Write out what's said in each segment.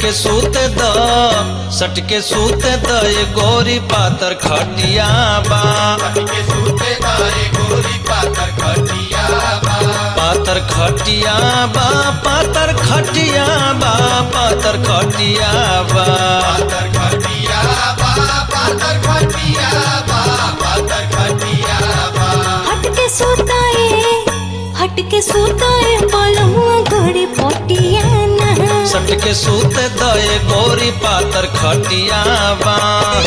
सटके सूत द सटके सूत द ये गोरी पातर खटिया बा सटके सूते दाए गोरी पातर खटिया बा पातर खटिया बा पातर खटिया बा पातर खटिया बा पातर खटिया बा पातर खटिया बा पातर खटिया बा हटके सुताए हटके सुताए पलमुआ घड़ी पोटिया ना सटके सूत द ये गोरी पातर खटिया बा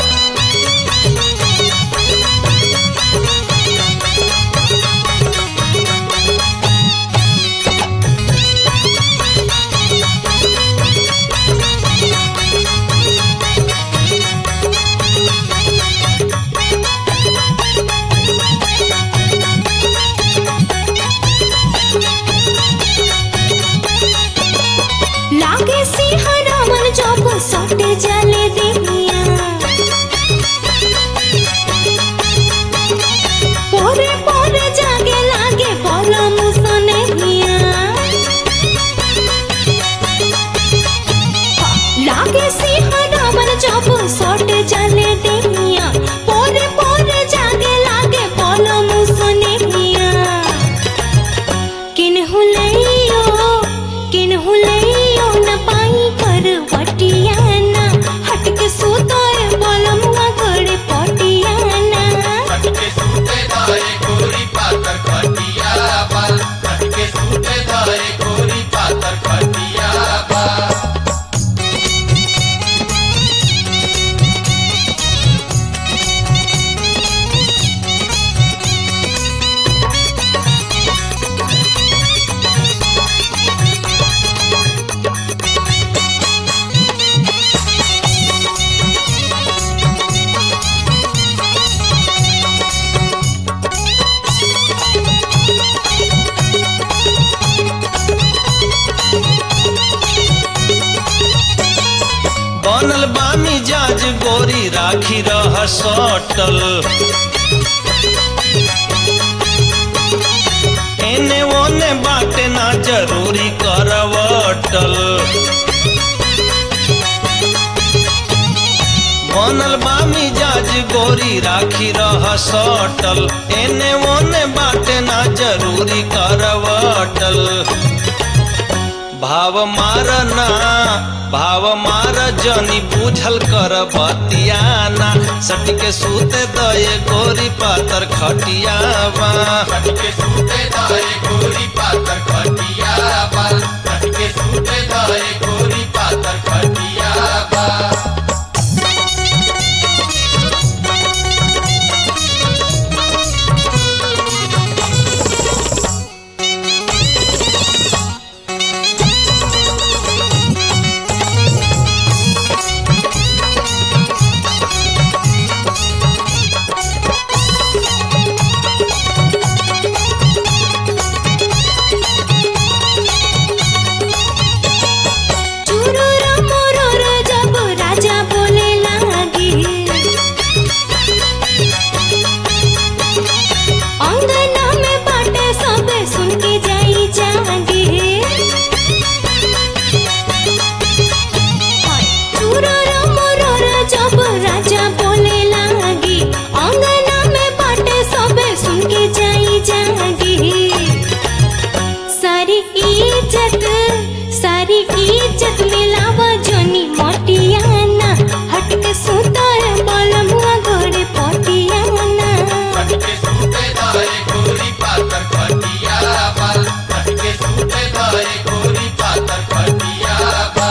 लागे सिंहरा मन जब सटे जाले देहिया पोरे पोरे जागे लागे पलम सनहिया लागे सिंहरा मन जब सटे जाले देहिया पोरे पोरे जागे लागे पलम सनहिया किन्हु लइयो किन्हु लइयो न पाई कर वटियाना हटके सुतोए बलमुआ करे पटियाना सटके सूते दाए गोरी पातर खटिया बा सटके सूते दाए गोरी पातर खटिया बा बनल बा मिजाज गोरी राखी रह सटल एने ओने बाटे ना जरूरी करवटल बनल बा मिजाज गोरी राखी रह सटल एने ओने बाटे ना जरूरी करवटल भाव मारना भाव मार जनी बूझल कर बतियाना सटके सूते दये गोरी पातर खटिया बा सटके सूते दाए गोरी पातर खटिया बा सटके सूते दाए गोरी पातर खटिया बा चुरुरा मुरुरा जब राजा बोले लागी अंगना में बाटे सब सुन के जाई जागी चुरुरा मुरुरा जब राजा बोले लागी अंगना में बाटे सब सुन के जाई जागी सारी इज्जत सारी इज्जत मिलावा जोनी मोटियाना हटके सुताए बलमुआ घरे पोटियाना सटके सूते दाए गोरी पातर खटिया बा सटके सूते दाए गोरी पातर खटिया बा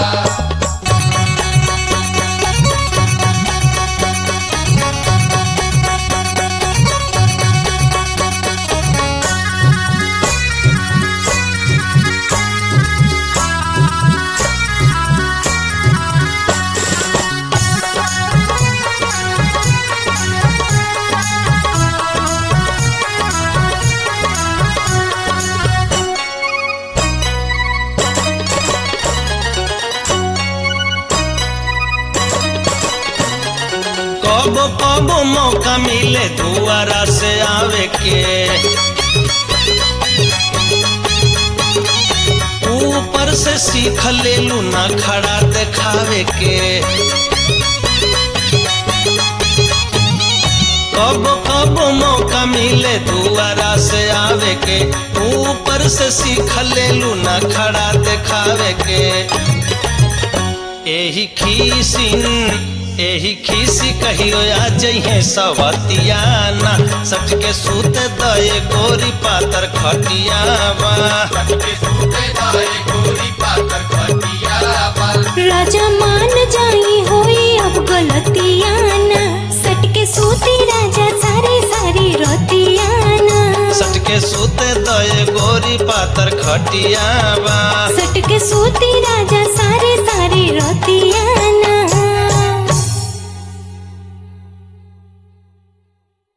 कबो कबो मौका मिले दुआरा से आवे के ऊपर ऊपर से सीख लेलू ना खड़ा देखावे के कब कब मौका मिले दुआरा से आवे के ऊपर से सीख लेलू ना खड़ा देखावे के एही खीसिन एही खीसी कहियो आ जइहे सवतियाना सच के सूत दए गोरी पातर खटियावा सटके सूते दए गोरी पातर खटिया बा राजा मान जाई होई अब गलतियाना सटके सूती राजा सारी सारी रोतियाना सच के सूत दए गोरी पातर खटियावा सटके सूती राजा सारी सारी रोतियाना